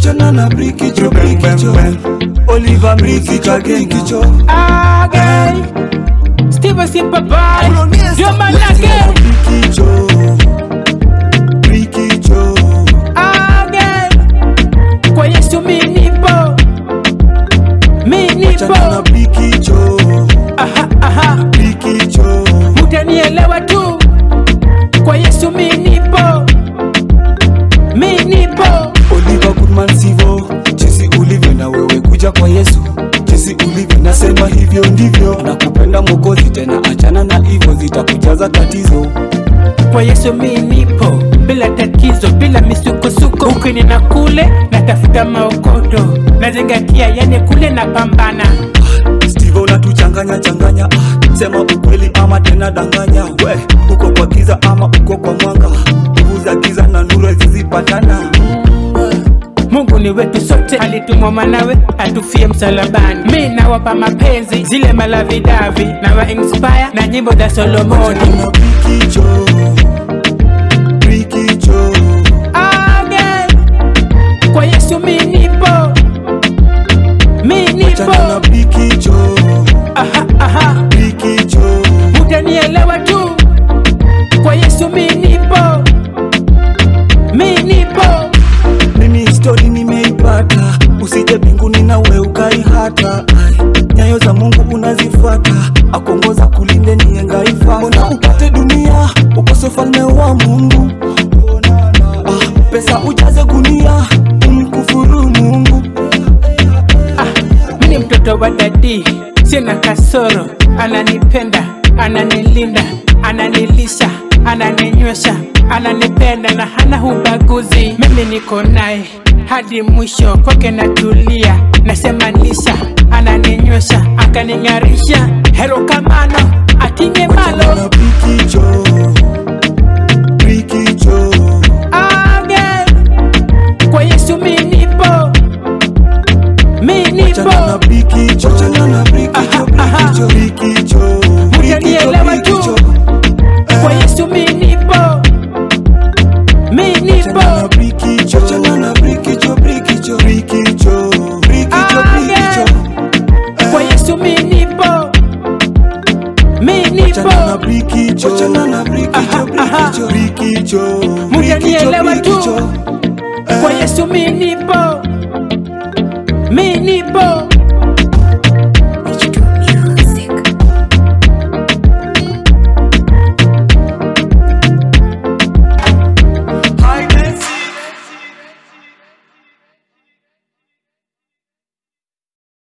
wachana na brikicho brikicho Oliver Miki kagengicho Again. Steve Simple Boy. Ndio manake. brikicho brikicho Again. Kwa Yesu mi nipo. Mi wachana na nipo. brikicho Aha, aha. brikicho Mutanielewa tu. Kwa Yesu mi nipo. Mi nipo. Oliver Goodman Sivo, jinsi ulivyo na wewe kuja kwa Yesu, jinsi ulivyo nasema hivyo ndivyo. Nakupenda Mwokozi, tena achana na hivyo, zitakujaza tatizo. Kwa Yesu mi nipo. Bila tatizo, bila misukosuko. Ukini na kule, natafuta maokoto. Nazingatia yani kule na pambana. Steve unatuchanganya changanya, ah, sema ukweli ama tena danganya. We uko kwa giza ama uko kwa mwanga, nguvu za giza na nuru zizipatana. Mungu ni wetu sote, alitumwa mwanawe atufie msalabani. Mi nawapa mapenzi zile malavidavi, nawa inspire na nyimbo za Solomoni. Na brikicho, brikicho, Again, kwa Yesu mi nipo, mi achana na nipo. brikicho, Aha, aha, brikicho. utanielewa tu. Kwa Yesu mi nipo, mi nipo. mimi histori nimeipata usije mbinguni na we ukaihata Ai, nyayo za mungu unazifuata akongoza kulinde niengaifata mbona upate dunia ukose ufalme wa mungu ah, pesa ujaze gunia umkufuru mungu Mi ni mtoto wa dadi, sina kasoro. Ananipenda, ananilinda, ananilisha, ananinywesha, ananipenda na hana ubaguzi. Mimi niko naye hadi mwisho, kwake natulia, nasema lisha, ananinywesha, akaning'arisha. Hero kamano, akinge malo na brikicho brikicho again. Kwa Yesu mi nipo, mi chana na nipo. brikicho chana na brikicho brikicho brikicho Mutanielewa tu. Kwa Yesu mi nipo, mi nipo. Chana na brikicho, chana na brikicho, brikicho, brikicho, brikicho, brikicho. Kwa Yesu mi nipo, mi Chana na nipo. brikicho, chana na brikicho, brikicho, brikicho, Mutanielewa brikicho, tu. brikicho. Kwa Yesu mi nipo, mi nipo.